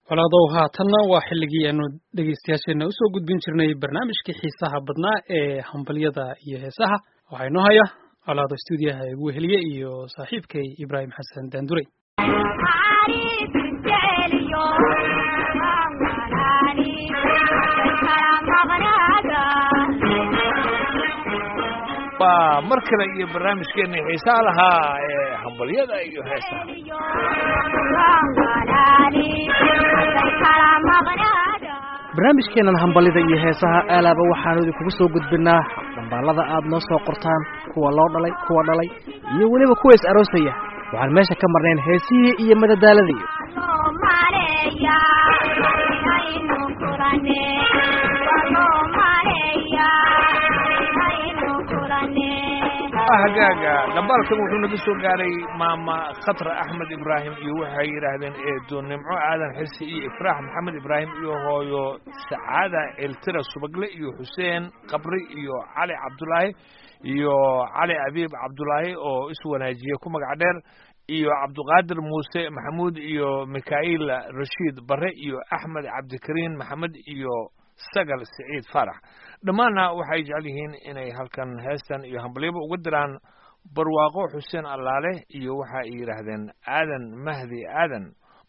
walaadow haatanna waa xilligii aanu dhegaystayaasheenna usoo gudbin jirnay barnaamijkii xiisaha badnaa ee hambalyada iyo heesaha waxaa inoo haya colaado stuudiyaha igu weheliye iyo saaxiibkay ibraahim xasan daanduray waa mar kale iyo barnaamijkeena xiisaa lahaa ee hambalyada iyo heesaha barnaamijkeennan hambalida iyo heesaha aalaaba waxaanu idinkugu soo gudbinaa dhambaalada aad noo soo qortaan kuwa loo dhalay kuwa dhalay iyo weliba kuwa is aroosaya waxaan meesha ka marnayn heesihii iyo madadaaladii hagaaga dhambaalkan wuxuu naga soo gaaray maama khatra axmed ibraahim iyo waxay yidhaahdeen eedo nimco aadan xirsi iyo ifraax maxamed ibraahim iyo hooyo sacaada eltira subagle iyo xuseen qabri iyo cali cabdulaahi iyo cali abiib cabdulaahi oo iswanaajiye ku magac dheer iyo cabduqaadir muuse maxamuud iyo mikhail rashiid bare iyo axmed cabdikariin maxamed iyo sagal siciid faarax dhammaanna waxay jecel yihiin inay halkan heestan iyo hambalyaba uga diraan barwaaqo xuseen allaale iyo waxa ay yidhaahdeen aadan mahdi aadan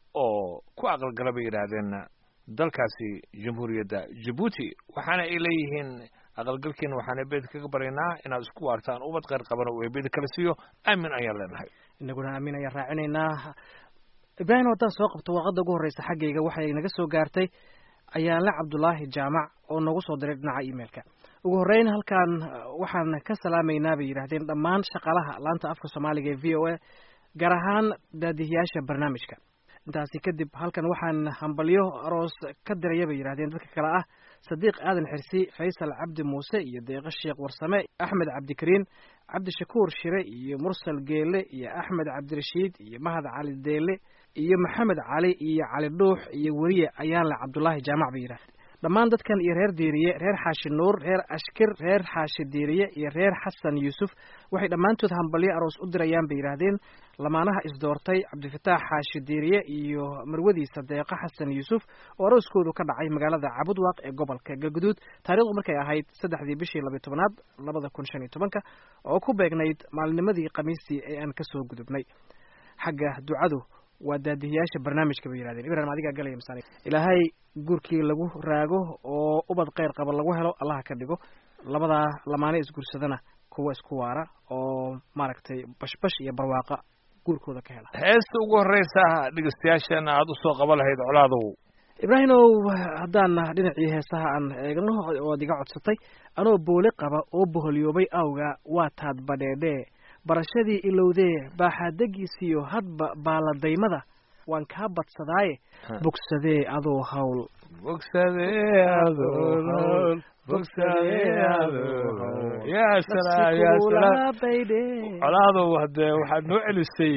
oo ku aqalgala bay yidhaahdeen dalkaasi jamhuuriyadda jabuuti waxaana ay leeyihiin aqalgalkiina waxaan eebeda kaga baryaynaa inaad isku waartaan ubad kheyr qabana uu eebeda kala siiyo aamin ayaan leenahay inaguna aamin ayaan raacinaynaa ibraahim haddaan soo qabto warqadda ugu horreysa xaggayga waxay naga soo gaartay ayaanle cabdulaahi jaamac oo noogu soo diray dhinaca emailka ugu horreyn halkan waxaan ka salaamaynaa bay yidhaahdeen dhammaan shaqaalaha laanta afka soomaaliga ee v o a gaar ahaan daadihiyaasha barnaamijka intaasi kadib halkan waxaan hambalyo aroos ka diraya bay yidhahdeen dadka kale ah sadiiq aadan xirsi faysal cabdi muuse iyo deeqo sheekh warsame axmed cabdikariin cabdishakuur shire iyo mursal geele iyo axmed cabdirashiid iyo mahad cali deele iyo maxamed cali iyo cali dhuux iyo weriye ayaanle cabdulaahi jaamac bay yidhahdeen dhammaan dadkan iyo reer diiriye reer xaashi nuur reer ashkir reer xaashi diiriye iyo reer xasan yuusuf waxay dhammaantood hambalyo aroos u dirayaan bay yidhaahdeen lamaanaha isdoortay cabdifataax xaashi diiriye iyo marwadiisa deeqo xasan yuusuf oo arooskoodu ka dhacay magaalada cabudwaaq ee gobolka galguduud taarikhdu markay ahayd saddexdii bishii labiy tobanaad labada kun shan iyo tobanka oo ku beegnayd maalinimadii khamiistii ee aan kasoo gudubnay xagga ducadu waa daadihiyaasha barnaamijka bay yidhahdeen ibrahim adigaa galaya masaan ilaahay guurkii lagu raago oo ubad kheyr qaba lagu helo allaha ka dhigo labadaa lamaane isguursadana kuwa isku waara oo maaragtay bashbash iyo barwaaqa guurkooda ka hela heesta ugu horreysa dhegeystayaashana aada usoo qaba lahayd colaadow ibraahimow haddaan dhinacii heesaha aan eegno oad iga codsatay anoo booli qaba oo boholyoobay awga waa taad badheedhee barashadii ilowdee baaxaadegiisiyo hadba baaladaymada waan kaa badsadaaye bogsadee adoo hawl bogsadee adoo hawl bogsadee adoo hawl yaa salaam yaa salaam colaadow hadee waxaad noo celisay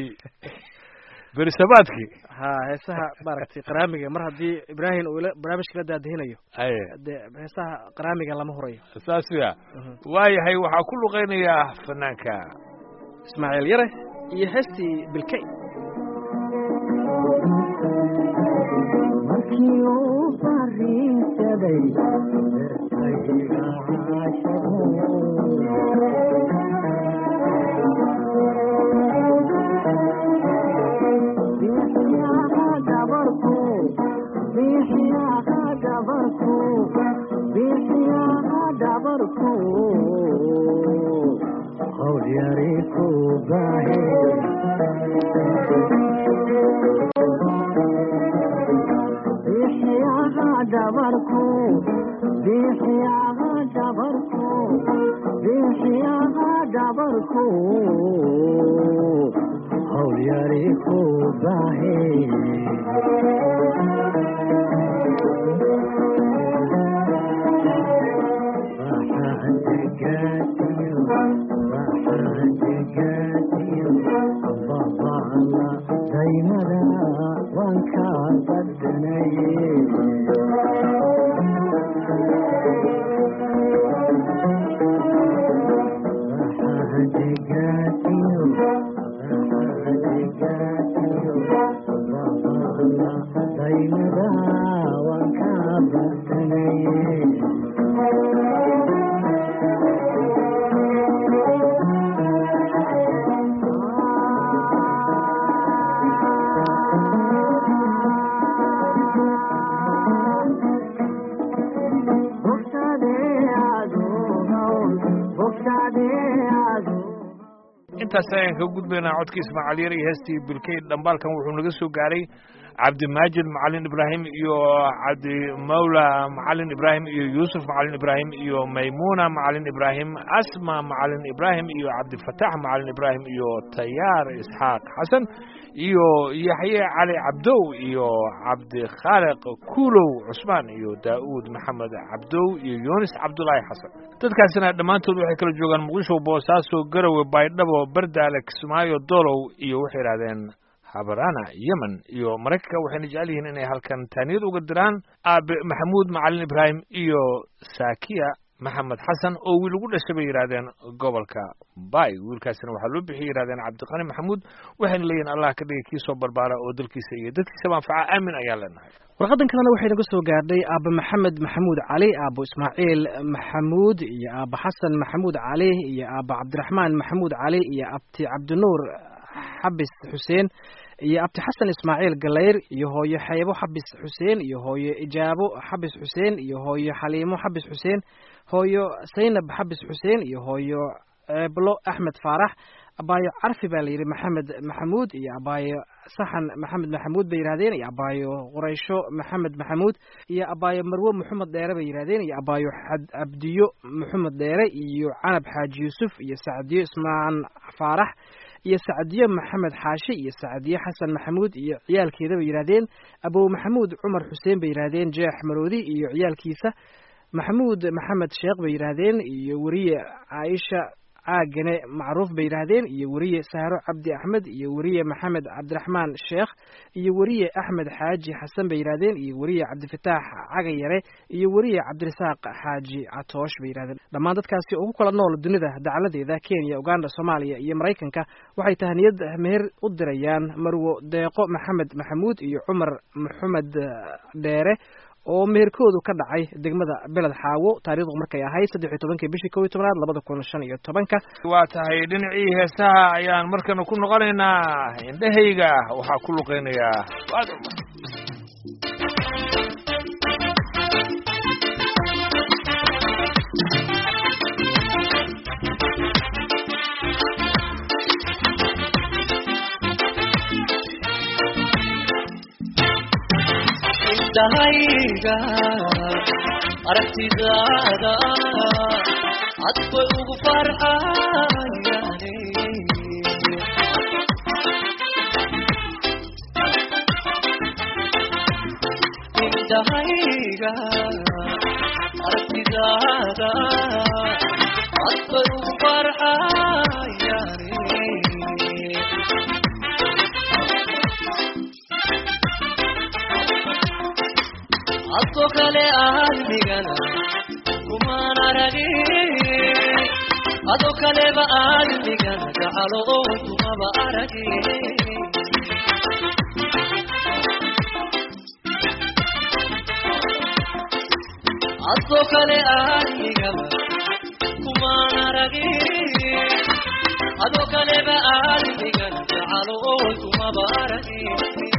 berisabaadkii ha heesaha maaragtay qaraamiga mar haddii ibraahim uu barnaamijka la daadihinayo aye dee heesaha qaraamiga lama hurayo saas ya waayahay waxaa ku luqeynayaa fanaanka ismaaciil yare iyo heestii bilkay markii uu fariinsaday dartayga caashaqo gabarku bixiyaha gabarku bixiyaha gabarku hawl yari ku baahe bixiyaha gabarku bixiyaha gabarku bixiyaha gabarku hawl yari ku baahe daymada waan kaa badanaye daymada waan ka bartanaye intaas ayaan ka gudbaynaa codkii ismaaciil yar iyo heestii bilkeyd dhambaalkan wuxuu naga soo gaaray cabdimaajid macalin ibraahim iyo cabdimawla macalin ibraahim iyo yuusuf macalin ibraahim iyo maymuuna macalin ibraahim asma macalin ibraahim iyo cabdifatax macalin ibraahim iyo tayaar isxaaq xasan iyo yaxye cali cabdow iyo cabdikhaaliq kuulow cusmaan iyo daa'uud maxamed cabdow iyo yunis cabdulaahi xasan dadkaasina dhammaantood waxay kala joogaan muqdisho boosaaso garowe baydhabo bardaale kismaayo dolow iyo waxay idhahdeen habarana yemen iyo maraykanka waxayna jecel yihiin inay halkan taaniyad uga diraan aabe maxamuud macalin ibraahim iyo saakiya maxamed xasan oo wiil ugu dhashay bay yidhahdeen gobolka bay wiilkaasina waxaa loo bixiyay yidhahdeen cabdiqani maxamuud waxayna leeyihin allah ka dhigay kii soo barbaara oo dalkiisa iyo dadkiisaba anfaca aamin ayaan leenahay warqadan kalena waxay naga soo gaadhay aaba maxamed maxamuud cali aabo ismaaciil maxamuud iyo aaba xasan maxamuud cali iyo aaba cabdiraxmaan maxamuud cali iyo abti cabdinuur xabis xuseen iyo abti xasan ismaaciil galayr iyo hooyo xeebo xabis xuseen iyo hooyo ijaabo xabis xuseen iyo hooyo xaliimo xabis xuseen hooyo saynab xabis xuseen iyo hooyo ceeblo axmed faarax abaayo carfi baa layidhi maxamed maxamuud iyo abaayo saxan maxamed maxamuud bay yidhahdeen iyo abaayo quraysho maxamed maxamuud iyo abaayo marwo maxamed dheere bay yidhahdeen iyo abaayo cabdiyo maxamed dheere iyo canab xaaji yuusuf iyo sacdiyo ismaan faarax iyo sacdiyo maxamed xaashi iyo sacdiyo xasan maxamuud iyo ciyaalkeeda bay yidhahdeen abow maxamuud cumar xuseen bay yidhahdeen jeex maroodi iyo ciyaalkiisa maxamuud maxamed sheekh bay yidhaahdeen iyo weriye caaisha caagane macruuf bay yidhaahdeen iyo weriye sahro cabdi axmed iyo weriye maxamed cabdiraxmaan sheekh iyo weriye axmed xaaji xasan bay yidhahdeen iyo weriye cabdifataax cagayare iyo weriye cabdirasaaq xaaji catoosh bay yidhahdeen dhammaan dadkaasi oo ku kala nool dunida dacaladeeda kenya uganda soomaaliya iyo maraykanka waxay tahaniyad meher u dirayaan marwo deeqo maxamed maxamuud iyo cumar maxamed dheere oo meherkoodu ka dhacay degmada beled xaawo taarikhdu markay ahayd saddex iyo tobankii bishii kow iyo tobanaad labada kun shan iyo tobanka waa tahay dhinacii heesaha ayaan markana ku noqonaynaa indhahayga waxaa ku luqeynayaa waad umar indhahayga aragtidaada cad bay ugu farxayane indhahayga aragtidaada cad bay ugu farxayane adko kale aadmigana kumaan aragin ado kaleba aadmigana gacalo oo kumaba aragin adko kale aadmigaba kumaan aragin ado kaleba aadmigana gacalo oo kumaba aragin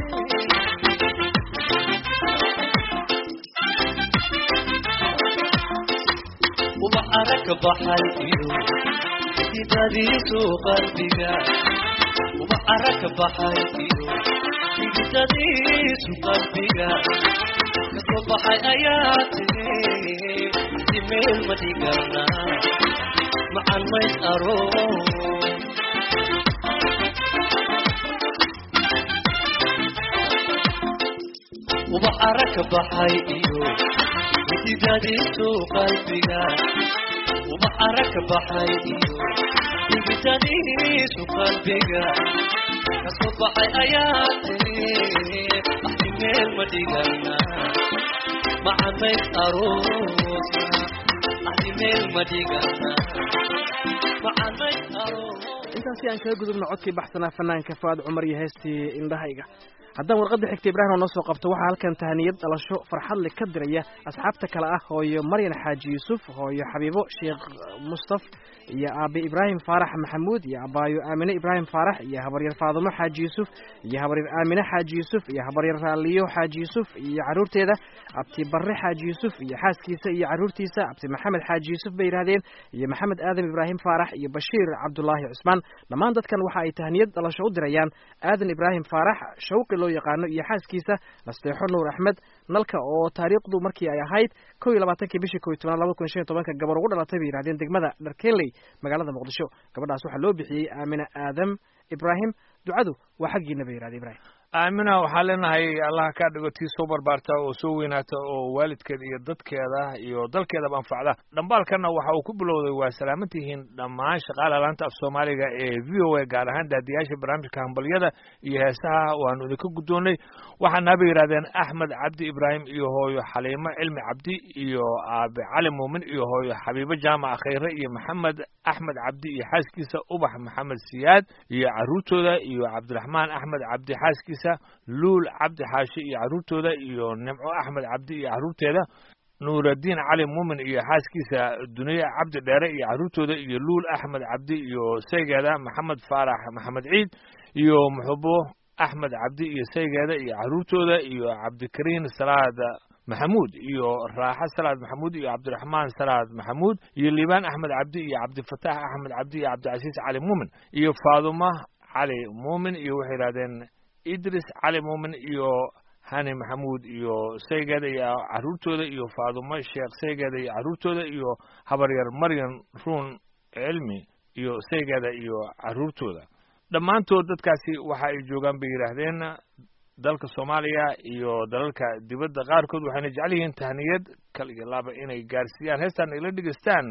ubax arag baxay iyo xididadiisu qalbiga ubax arag baxay iyo xididadiisu qalbiga kasoo baxay ayaa tiri dimeel ma dhigana macan mays aro ubax arag baxay iyo xididadiisu qalbiga ubax arag baxay iyo xididadiisu qalbiga kasoo baxay ayaa tiri axdi meel ma dhigana macamays aroosna axdi meel ma dhigana macamays aroos intaasi aan kaga gudubno codkii baxsanaa fanaanka fuaad cumar iyo heestii indhahayga haddaan warqadda xigta ibraahim oo noo soo qabto waxaa halkan tahaniyad dhalasho farxadle ka diraya asxaabta kale ah hooyo maryan xaaji yuusuf hooyo xabiibo sheekh mustaf iyo aabe ibraahim faarax maxamuud iyo abaayo aamine ibraahim faarax iyo habaryar faadumo xaaji yuusuf iyo habaryar aamine xaaji yuusuf iyo habaryar raaliyo xaaji yuusuf iyo caruurteeda abti barre xaaji yuusuf iyo xaaskiisa iyo caruurtiisa abti maxamed xaaji yuusuf bay yidhaahdeen iyo maxamed aadam ibraahim faarax iyo bashiir cabdulaahi cusmaan dhammaan dadkan waxa ay tahniyad dhalasho u dirayaan aadan ibraahim faarax shawqi loo yaqaano iyo xaaskiisa nasteexo nuur axmed nalka oo taariikhdu markii ay ahayd kow iyo labaatankii bishii kow iyo tobnaad labada kun shan iyo tobanka gabar ugu dhalatay bay yidhahdeen degmada dharkeley magaalada muqdisho gabadhaas waxaa loo bixiyey aamina aadam ibraahim ducadu waa xaggiina bay yidhahdeen ibraahim aamina waxaan leenahay allah kaa dhigo tii soo barbaarta oo soo weynaata oo waalidkeeda iyo dadkeeda iyo dalkeedaba anfacda dhambaalkana waxa uu ku bilowday waa salaamantihiin dhammaan shaqaala laanta af soomaaliga ee v o a gaar ahaan daadiyaasha barnaamijka hambalyada iyo heesaha waanu idinka guddoonnay waxaana bay yidhahdeen axmed cabdi ibraahim iyo hooyo xaliimo cilmi cabdi iyo aabe cali muumin iyo hooyo xabiibo jaamac khayre iyo maxamed axmed cabdi iyo xaaskiisa ubax maxamed siyaad iyo caruurtooda iyo cabdiraxmaan axmed cabdi xaaskiisa luul cabdi xaashi iyo caruurtooda iyo nimco axmed cabdi iyo caruurteeda nuuraddiin cali muumin iyo xaaskiisa duniye cabdi dheere iyo caruurtooda iyo luul axmed cabdi iyo saygeeda maxamed faarax maxamed ciid iyo muxubo axmed cabdi iyo saygeeda iyo caruurtooda iyo cabdikariin salaad maxamuud iyo raaxo salaad maxamuud iyo cabdiraxmaan salaad maxamuud iyo liibaan axmed cabdi iyo cabdifataax axmed cabdi iyo cabdicasiis cali muumin iyo faaduma cali muumin iyo waxay yidhahdeen idris cali muumin iyo hani maxamuud iyo saygeeda iyo caruurtooda iyo faadumo sheekh saygeeda iyo caruurtooda iyo habaryar maryan ruun cilmi iyo saygeeda iyo caruurtooda dhammaantood dadkaasi waxa ay joogaan bay yidhaahdeen dalka soomaaliya iyo dalalka dibadda qaarkood waxayna jecel yihiin tahniyad kal iyo laba inay gaarsiiyaan heestan ayla dhegeystaan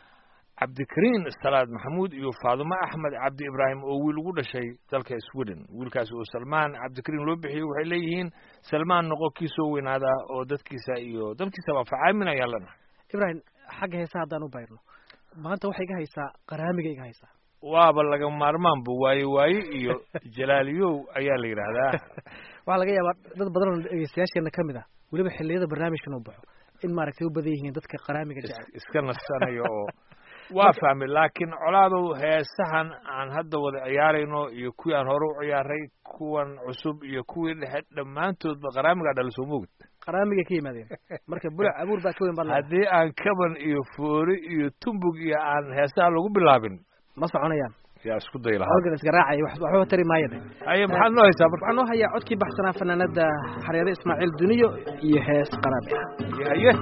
cabdikariin salaad maxamuud iyo faadumo axmed cabdi ibraahim oo wiil ugu dhashay dalka sweden wiilkaasi oo salmaan cabdikariin loo bixiyey waxay leeyihiin salmaan noqo kii soo weynaada oo dadkiisa iyo dalkiisaba facaamin ayaan leenahay ibraahim xagga heesaha haddaan u bayrno maanta waxay iga haysaa qaraamiga iga haysaa waaba laga maarmaanba waaye waaye iyo jalaaliyow ayaa la yidhaahdaa waxaa laga yaabaa dad badan oo dhegeystayaasheena ka mid ah weliba xilliyada barnaamijkan uu baxo in maaragtay u badan yihiin dadka qaraamiga jecel iska nasanayo oo waa fahmay laakiin colaadow heesahan aan hadda wada ciyaarayno iyo kuwii aan hore u ciyaaray kuwan cusub iyo kuwii dhexe dhammaantoodba qaraamigaa dhala soo moogid qaraamiga ka yimaadeen marka bulac abuur baa ka weyn baa haddii aan kaban iyo foori iyo tumbug iyo aan heesaha lagu bilaabin ma soconayaan yaa isku day lahaa halkan iska raacaya wax- waxba tari maayade haye maxaad noo haysaa marka waxaan noo hayaa codkii baxsanaa fanaanada xareere ismaaciil duniyo iyo hees qaraami ah haye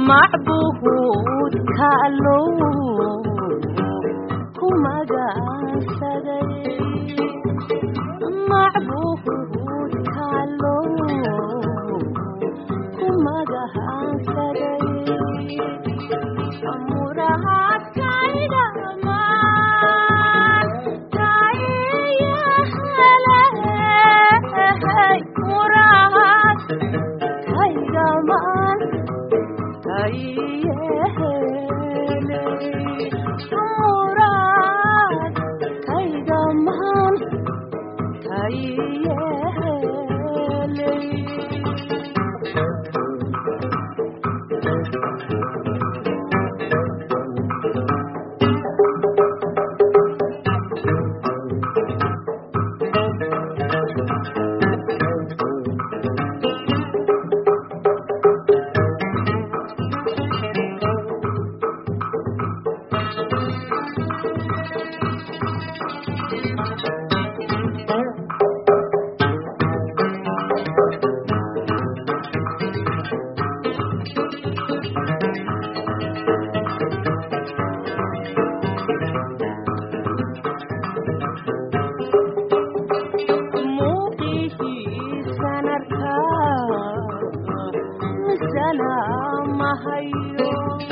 macbuud kaalow ku magacasaday macbuud kaalow ku magacasaday murahaadkaydhamaan kayahale murahaad kaygamaan kayehele muraad kaygamaan kayehele muuqihiisan arkaa misana mahayo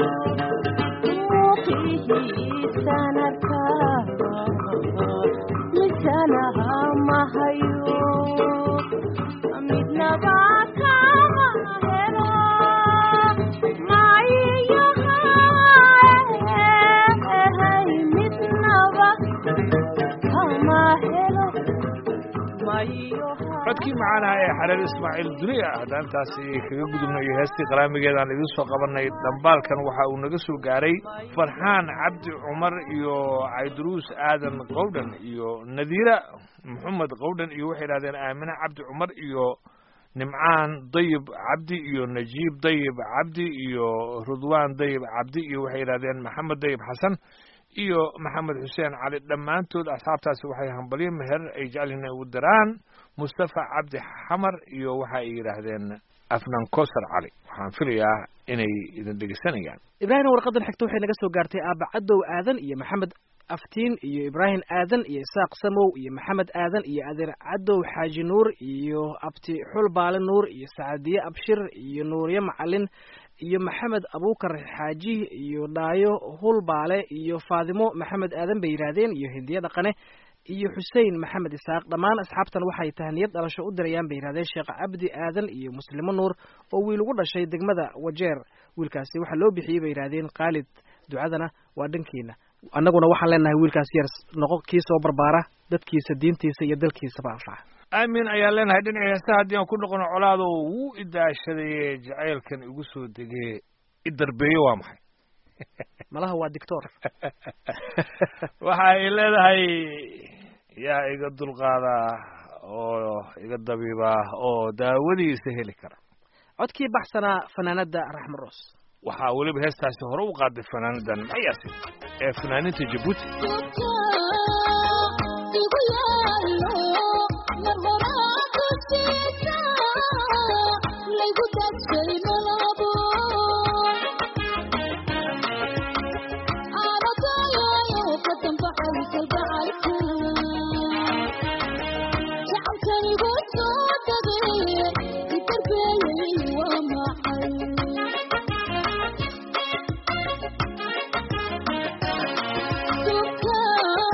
muuqihiisan arkaa misana mahayo midnaba kama helo mayiyohay midnaba kama helo codkii macaanaha ee xareer ismaaciil duniya haddaan intaasi kaga gudubno iyo heestii qaraamigeedaan idiin soo qabanay dhambaalkan waxa uu naga soo gaaray farxaan cabdi cumar iyo cayduruus aadan qowdhan iyo nadiira maxamed qowdhan iyo waxay idhahdeen aamine cabdi cumar iyo nimcaan dayib cabdi iyo najiib dayib cabdi iyo rudwaan dayib cabdi iyo waxay idhahdeen maxamed dayib xasan iyo maxamed xuseen cali dhammaantood asxaabtaasi waxay hambalyo meher ay jecel yihiin ugu daraan mustafa cabdi xamar iyo waxa ay yidhaahdeen afnan kosar cali waxaan filayaa inay idin dhegeysanayaan ibraahim warqadan xigta waxay naga soo gaartay aaba cadow aadan iyo maxamed aftiin iyo ibraahim aadan iyo isaaq samow iyo maxamed aadan iyo adeer cadow xaaji nuur iyo abti xul baale nuur iyo sacadiye abshir iyo nuurye macalin iyo maxamed abuukar xaaji iyo dhaayo hulbaale iyo faadimo maxamed aadan bay yidhaahdeen iyo hindiye dhaqane iyo xusein maxamed isaaq dhammaan asxaabtan waxay tahniyad dhalasho u dirayaan bay yidhahdeen sheekh cabdi aadan iyo muslimo nuur oo wiil ugu dhashay degmada wajeer wiilkaasi waxaa loo bixiyey bay yidhahdeen khaalid ducadana waa dhankiina annaguna waxaan leenahay wiilkaas yar noqo kii soo barbaara dadkiisa diintiisa iyo dalkiisaba anfaca aamin ayaan leenahay dhinaci heesta haddii aan ku noqono colaado wuu idaashadaye jacaylkan igu soo degee i darbeeye waa maxay malaha waa dictor waxa ay leedahay yaa iga dulqaada oo iga dabiiba oo daawadiisa heli kara codkii baxsanaa fanaanada raxma roos waxaa weliba heestaasi hore u qaaday fanaanadan mayaasi ee fanaaninta jabuuti Thank you.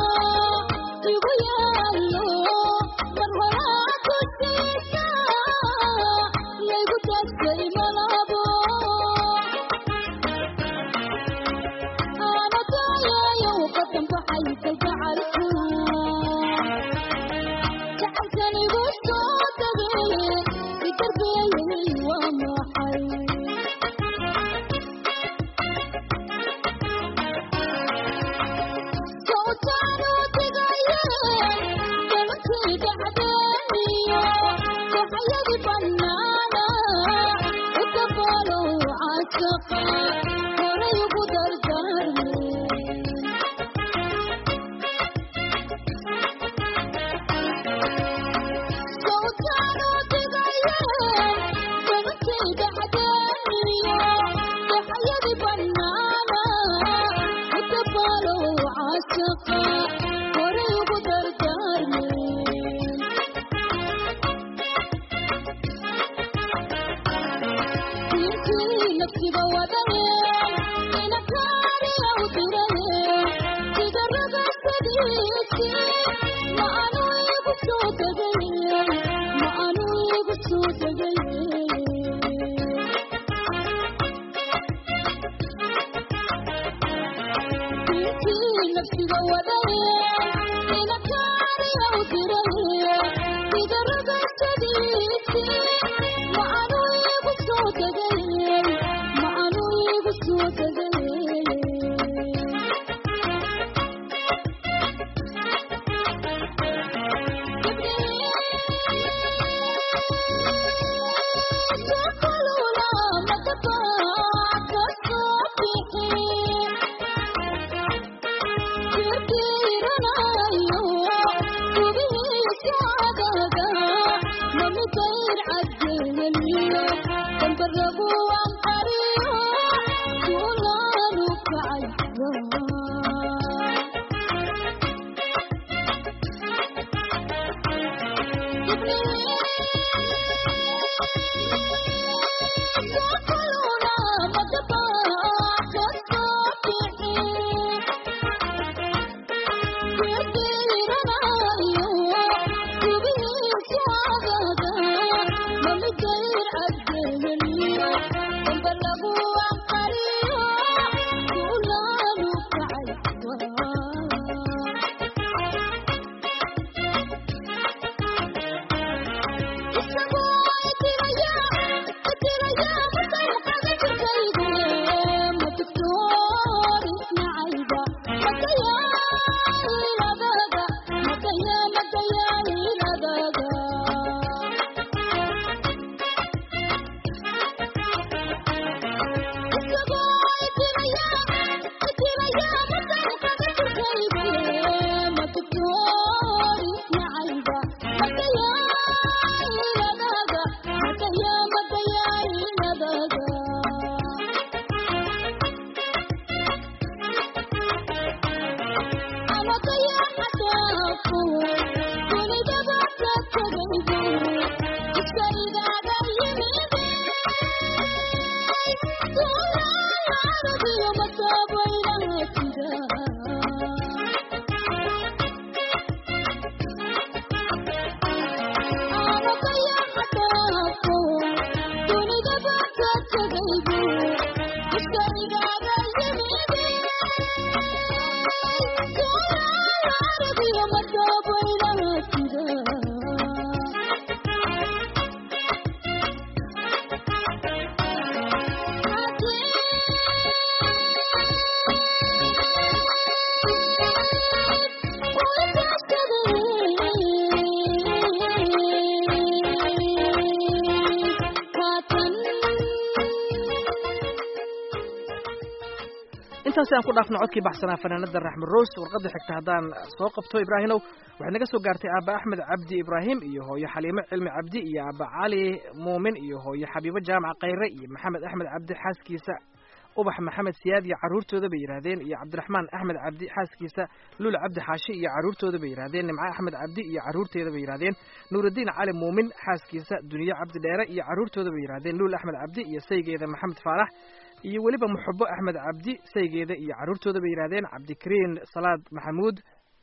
intaasi aan ku dhaafno codkii baxsanaa fanaanada raxmed roos warqadda xigta haddaan soo qabto ibraahimow waxay naga soo gaartay aaba axmed cabdi ibraahim iyo hooyo xaliimo cilmi cabdi iyo aaba cali muumin iyo hooyo xabiibo jaamac khayre iyo maxamed axmed cabdi xaaskiisa ubax maxamed siyaad iyo carruurtooda bay yidhaahdeen iyo cabdiraxmaan axmed cabdi xaaskiisa luul cabdi xaashi iyo carruurtooda bay yidhahdeen nimco axmed cabdi iyo carruurteeda bay yidhahdeen nuuraddiin cali muumin xaaskiisa duniyo cabdi dheere iyo carruurtooda bay yidhahdeen luul axmed cabdi iyo saygeeda maxamed faarax iyo weliba muxubo axmed cabdi saygeeda iyo carruurtooda bay yidhahdeen cabdikariin salaad maxamuud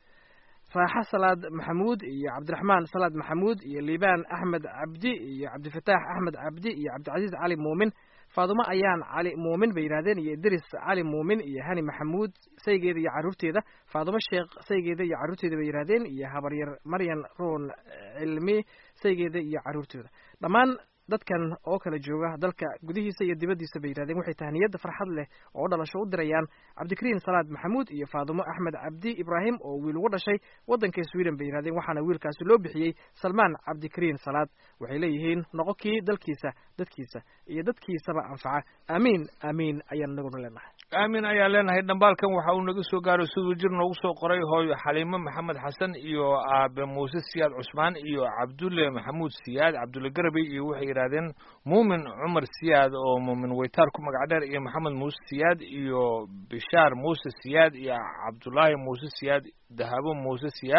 raaxo salaad maxamuud iyo cabdiraxmaan salaad maxamuud iyo liibaan axmed cabdi iyo cabdifataax axmed cabdi iyo cabdicasiis cali muumin faadumo ayaan cali muumin bay yidhahdeen iyo idris cali muumin iyo hani maxamuud saygeeda iyo carruurteeda faadumo sheekh saygeeda iyo carruurteeda bay yidhahdeen iyo habaryar maryan ruun cilmi saygeeda iyo carruurtooda dhammaan dadkan oo kala jooga dalka gudihiisa iyo dibaddiisa bay yidhahdeen waxay tahniyadda farxad leh oo dhalasho u dirayaan cabdikariin salaad maxamuud iyo faadumo axmed cabdi ibraahim oo wiil ugu dhashay waddanka sweden bay yidhahdeen waxaana wiilkaasi loo bixiyey salmaan cabdikariin salaad waxay leeyihiin noqo kii dalkiisa dadkiisa iyo dadkiisaba anfaca aamiin aamiin ayaan inaguna leenahay aamin ayaan leenahay dhambaalkan waxa uu naga soo gaaray siduu jir noogu soo qoray hooyo xaliimo maxamed xasan iyo aabe muuse siyaad cusmaan iyo cabdulle maxamuud siyaad cabdulle garabey iyo waxay yidhahdeen muumin cumar siyaad oo muumin weytaar ku magac dheer iyo maxamed muuse siyaad iyo bishaar muuse siyaad iyo cabdulaahi muuse siyaad dahabo muuse siyaad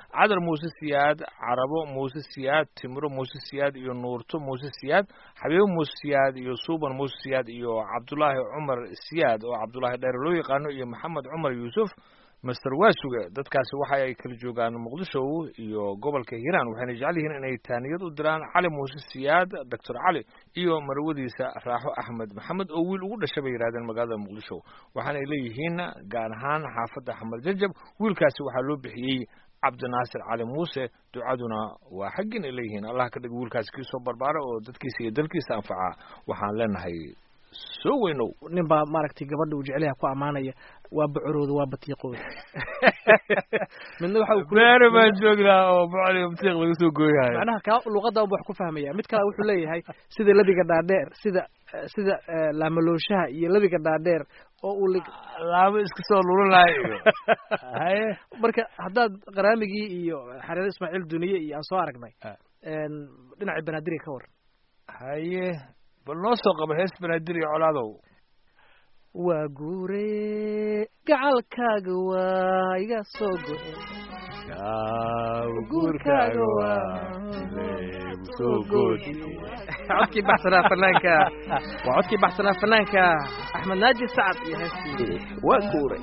cadar muuse siyaad carabo muuse siyaad timro muuse siyaad iyo nuurto muuse siyaad xabiibo muuse siyaad iyo suuban muuse siyaad iyo cabdulaahi cumar siyaad oo cabdulaahi dheer loo yaqaano iyo maxamed cumar yuusuf master waasuge dadkaasi waxa ay kala joogaan muqdisho iyo gobolka hiiraan waxayna jecel yihiin inay taaniyad u diraan cali muuse siyaad doctor cali iyo marwadiisa raaxo axmed maxamed oo wiil ugu dhashay bay yidhahdeen magaalada muqdisho waxaanay leeyihiin gaar ahaan xaafadda xamar jajab wiilkaasi waxaa loo bixiyey cabdinaasir cali muuse ducaduna waa xaggin ay leeyihiin allah ka dhig wiilkaasi kii soo barbaara oo dadkiisa iyo dalkiisa anfaca waxaan leenahay soo weynow nin baa maaragtay gabadha uu jecelyaha ku ammaanaya waa bocorooda waa batiiqooda midna waxa uu ku beere baan joognaa oo bocol batiiq laga soo gooyahay macnaha kaa luqadda unba wax ku fahmaya mid kale wuxuu leeyahay sida labiga dhaadheer sida sida eh, laamalooshaha iyo labiga dhaadheer oo uu lig laabo iska soo lululaay iyo haye marka haddaad qaraamigii iyo xareer ismaaciil duniye iyo aan soo aragnay Ah. een, dhinaca banaadiriga ka war haye bal noo soo qaba hees banaadir iyo colaadow waa guure gacalkaaga waa iga soo go-e guurkaaga waa leegu soo goodi codkii baxsanaa fanaanka waa codkii baxsanaa fanaanka axmed naaji sacad iyo heestii waa guuray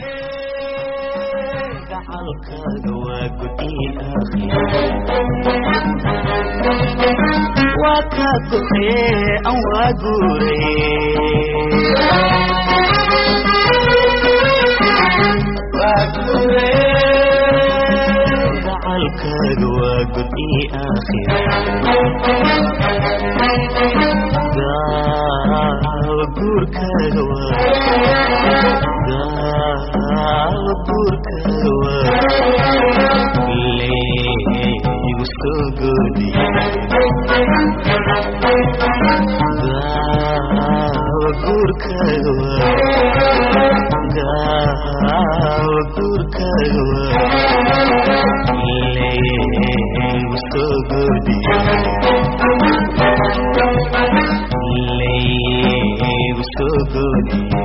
gacalkaaga waa gudin waa ka go'ee an waa guuray waa guuray gacalkaaga waa gudi aakhira gaawa guurkaaga waa gaawa guurkaaga waa leegu soo goodiye gaawa guurkaaga waa gaawa guurkaaga waa leegu soo goodiye leegu soo goodiye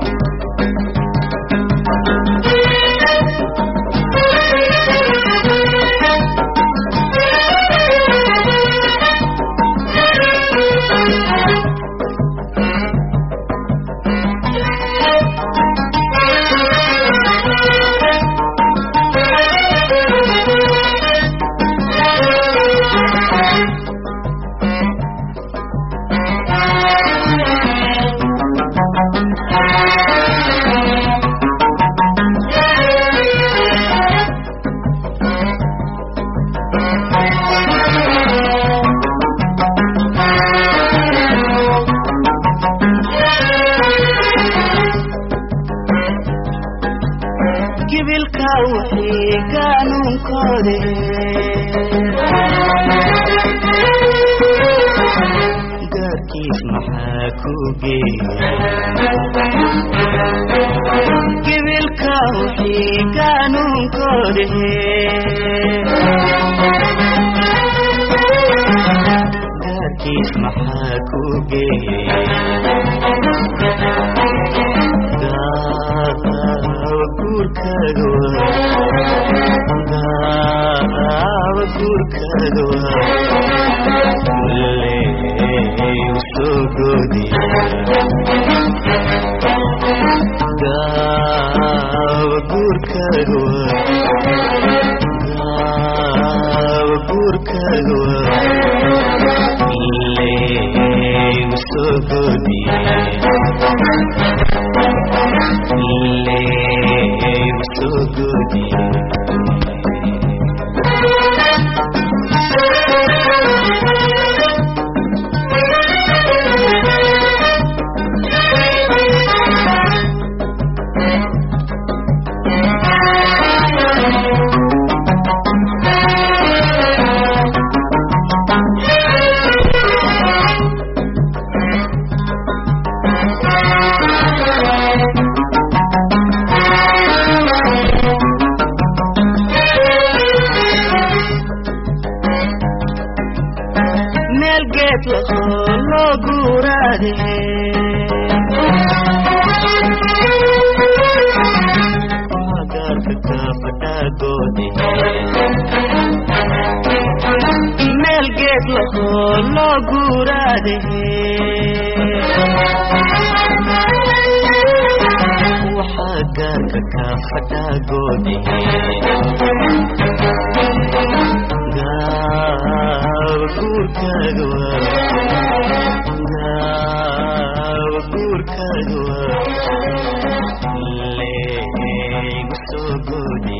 gibilka wixii qaanuunkoode gaarkiis maxaa ku geeya gibilka wixii qaanuunkoode gaarkiis maxaa ku geeya gaawa guurkaaga waa gaawa guurkaaga waa leegu soo goodiya gaawa guurkaaga waa gaawa guurkaaga waa leegu soo goodiya leegu soo goodiye meel geed lahoo loo guuraade gaarka kaafadhaagoode loo guuraade waxaa gaarka kaa fadhaagoode gaawa guurkaaga waa gaawa guurkaaga waa leegu soo goode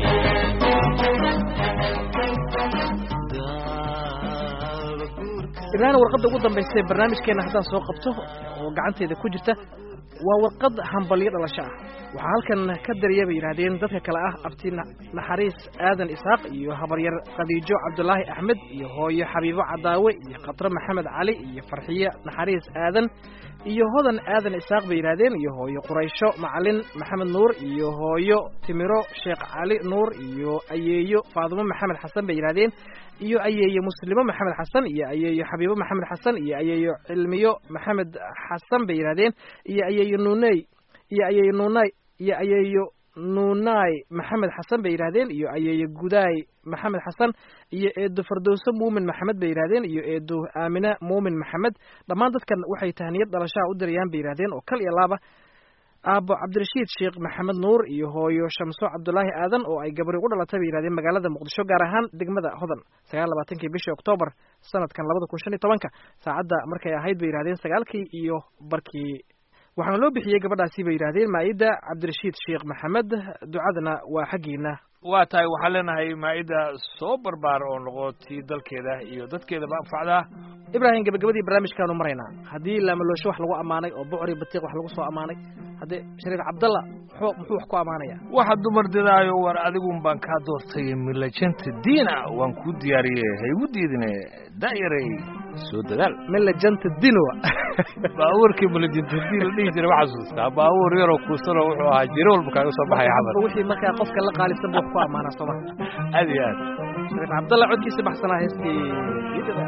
gaawa guurkaaga ibraahim warqadda ugu dambaysa ee barnaamijkeena haddaan soo qabto oo gacanteyda ku jirta waa warqad hambalyo dhalasho ah waxaa halkan ka dariya bay yidhaahdeen dadka kale ah abti na- naxariis aadan isxaaq iyo habaryar khadiijo cabdulaahi axmed iyo hooyo xabiibo cadaawe iyo khatre maxamed cali iyo farxiye naxariis aadan iyo hodan aadan isxaaq bay yidhaahdeen iyo hooyo quraysho macalin maxamed nuur iyo hooyo timiro sheekh cali nuur iyo ayeeyo faadumo maxamed xasan bay yidhaahdeen iyo ayeeyo muslimo maxamed xasan iyo ayeeyo xabiibo maxamed xasan iyo ayeeyo cilmiyo maxamed xasan bay yidhaahdeen iyo ayeeyo nuuney iyo ayeeyo nuunay iyo ayeeyo nuunay maxamed xasan bay yidhaahdeen iyo ayeeyo gudaay maxamed xasan iyo eedo fardowso muumin maxamed bay yidhaahdeen iyo eedo aamine muumin maxamed dhammaan dadkan waxay tahniyad dhalashaha u dirayaan bay yidhahdeen oo kal iyo laaba aabo cabdirashiid sheekh maxamed nuur iyo hooyo shamso cabdulaahi aadan oo ay gabari u dhalatay bay yidhahdeen magaalada muqdisho gaar ahaan degmada hodan sagaal labaatankii bishii oktoobar sanadkan labada kun shan iyo tobanka saacadda markay ahayd bay yidhahdeen sagaalkii iyo barkii waxaana loo bixiyey gabadhaasi bay yidhahdeen maa'ida cabdirashiid sheekh maxamed ducadana waa xaggiina waa tahay waxaan leenahay maa'ida soo barbaar oo noqotii dalkeeda iyo dadkeedaba anfacdaa ibraahim gabagabadii barnaamijkaanu maraynaa haddii laamaloosho wax lagu ammaanay oo bocri batiiq wax lagu soo ammaanay haddee shariif cabdalla muxuu muxuu wax ku ammaanaya waxa dumar didaayo war adigun baan kaa doortay milajanta diina waan kuu diyaariyey ha igu diidine da'yaray soo dadaal melajanta dinowa baabuurkii milajanta diin la dhihi jiray ma xasuustaa baabuur yaroo kuusanoo wuxuu ahaa jiro walba kaaga soo baxaya xamar wixii markaa qofka la qaalisan buu wax ku ammaanaa sooma aad iyo aad shariif cabdalla codkiisa baxsanaa heestii diidada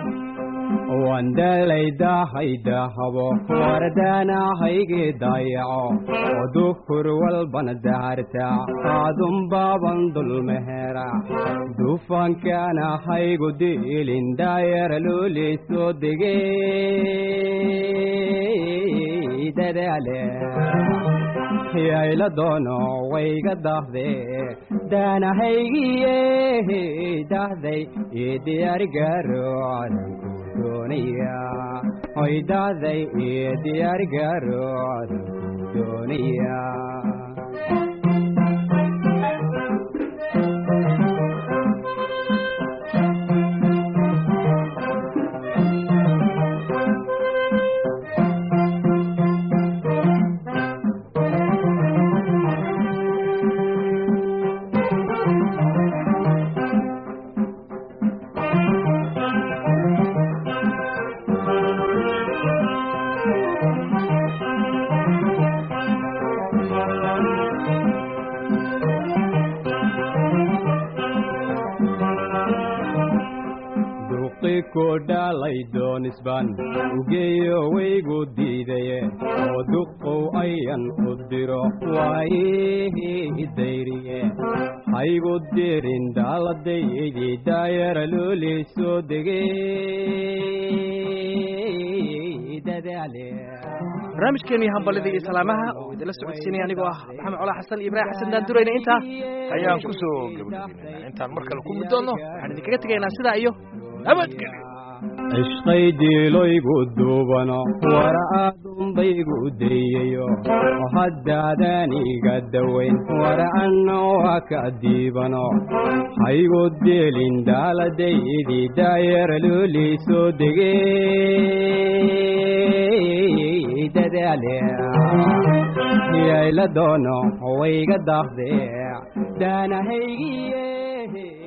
wandalaydahaydahabo wardaanahaygi dayaco odukur walbana daharta kaadun baaban dulmehera dufankanahaygu diilin daayara luli soo degey dadaale yayla doono wayga dahde daanahaygiye dahday ii diyaarigaro cadanku doonaya hoy dahday ii diyaarigaro cadanku doonaya duqi ku dhalay doonisban ugeeyo waygu diidaye oo duqow ayan u diro waayihii dayriye haygu dirin daaladaydi daayara looli soo degey dadaale barnaamijkeenii hambalidii iyo salaamaha oo idinla socodsiinaya anigoo ah maxamed colaa xasan iyo ibraahim xasan daandurayna intaa ayaan ku soo gebagabeynaa intaan mar kale ku mid doonno waxaan idinkaga tegaynaa sidaa iyo nabadgelyo ishqay diiloygu duubano wara aadunbaygu dayayo haddaadaniga dawayn wara anno waa ka diibano haygu dielin daaladaydi daayara looli soo degey dadaale yayla doono wayga dahde daanahaygiye